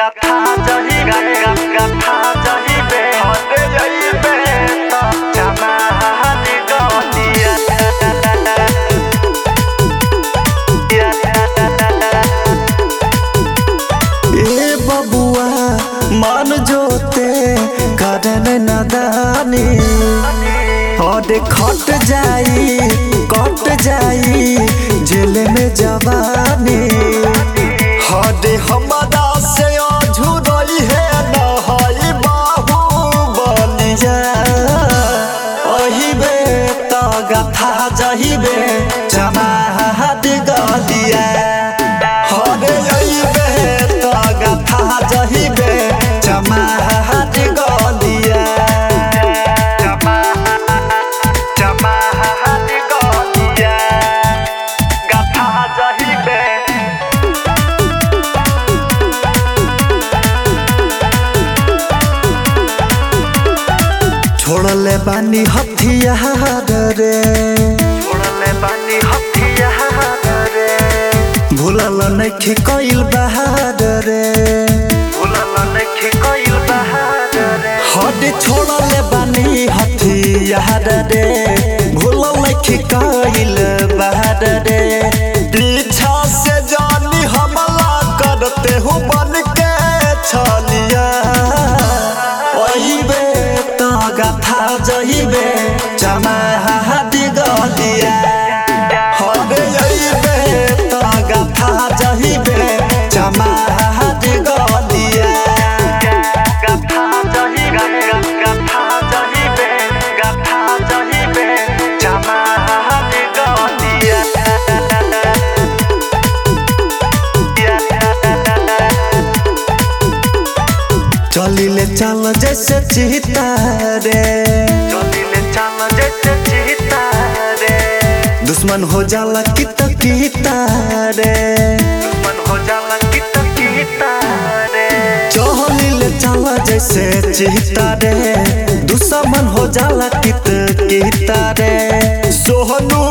गाथा जही गा गा गाथा जही बे हटे जही बे तो जमा हादी गतिया ए बबुआ मान जोते करन नदानी हद खट जाई कट जाई जेल में जवानी हद हमारा से अझुरई है न हई बाहु बलिया अहिबे त गथा जहिबे जमाहत गदिया हरे अइबे त गथा जहिबे जमाहत गदिया जमा जमा हादी गतिया गाथा जही बे छोड़ले बानी हथियार रे छोड़ले बानी हथियार रे भूलल नइखे कइल बहार रे भूलल नइखे कइल बहार रे हद छोड़ले बानी हथियार रे भूलल नइखे कइल बहार रे पीछा से जानी हमला करते हो बन के छलिया ओहिबे त गाथा जहिबे जमाहत गदिया हरे अइबे त गाथा जहिबे जमाहत गदिया गाथा जही गा गा गाथा जही बे गाथा जही बे जमा हादी गतिया चलिले चल जैसे चीता रे चलिले चल जैसे चीता रे दुश्मन हो जाला कित कीता रे दुश्मन हो जाला कित कीता रे चलिले चल जैसे चीता रे दुश्मन हो जाला कित कीता रे सोहनू